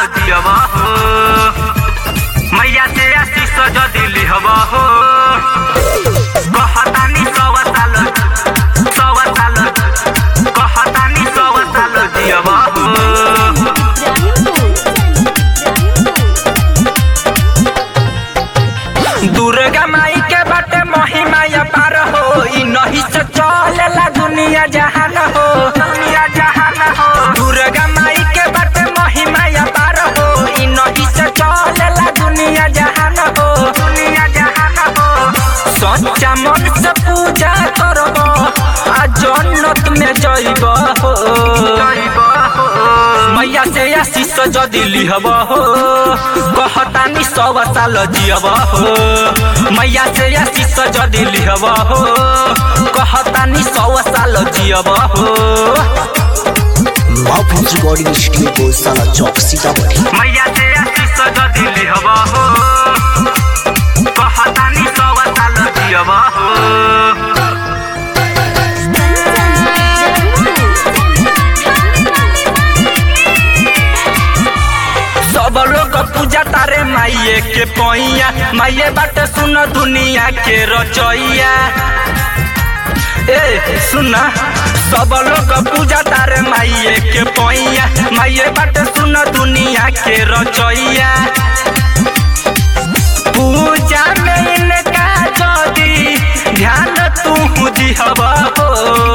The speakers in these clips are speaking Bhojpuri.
दियब हो मैया से आशीष जदि लिहब हो कहतानी सौ साल सौ साल कहतानी सौ साल दियब हो दुर्गा माई के बाटे महिमा पार हो इ नहीं से चलेला दुनिया जहान हो दुनिया जहान हो दुर्गा माई के बाटे महिमा पार हो इ नहीं से चलेला दुनिया जहान हो दुनिया जहान हो सच्चा मन से पूजा करब आ जन्नत में जइब हो जइब हो मैया से आशीष जदि लिहब हो कहतानी सौ साल जियब हो मैया से आशीष जदि लिहब हो कहतानी सौ साल जियब हो Mahfouz Recording Studio Gosala Chowk Sitamarhi मैया से आशीष जदि लिहब हो कहतानी सौ साल जियब हो सब लोग पूजा तारे माइये के पैया माइये बात सुन दुनिया के रचैया ए सुन सब लोग पूजा तारे माइये के पैया माइये बात सुन दुनिया के रचैया पूजा में इनका जदी ध्यान तू दिहब हो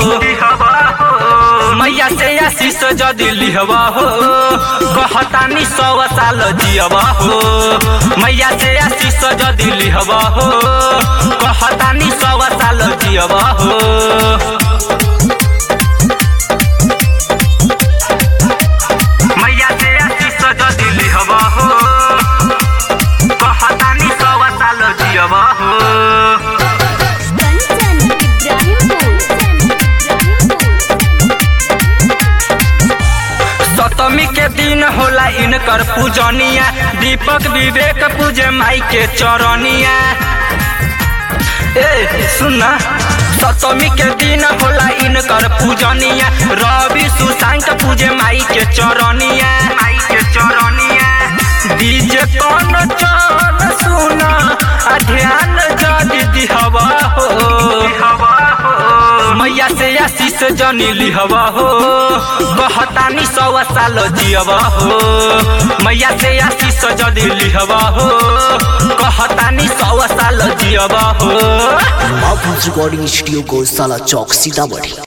मैया से आशीष जदि लिहब हो कहतानी सौ साल जियब हो मैया से आशीष जदि लिहब हो कहतानी सौ साल जियब हो मैया से आशीष जदि लिहब हो कहतानी सौ साल जियब हो सप्तमी के दिन होला इनकर पूजनिया दीपक विवेक पूजे माई के चरनिया ए सुन सप्तमी के दिन होला इनकर पूजनिया रवि सुशांत पूजे माई के चरनिया माई के चरनिया डीजे कौन चल सुन आ ध्यान जदि दिहब हो मैया से आशीष जनी लिहब हो कहतानी सौ साल जियब हो मैया से आशीष जदि लिहब हो कहतानी सौ साल जियब हो Mahfouz Recording Studio Gosala Chowk Sitamarhi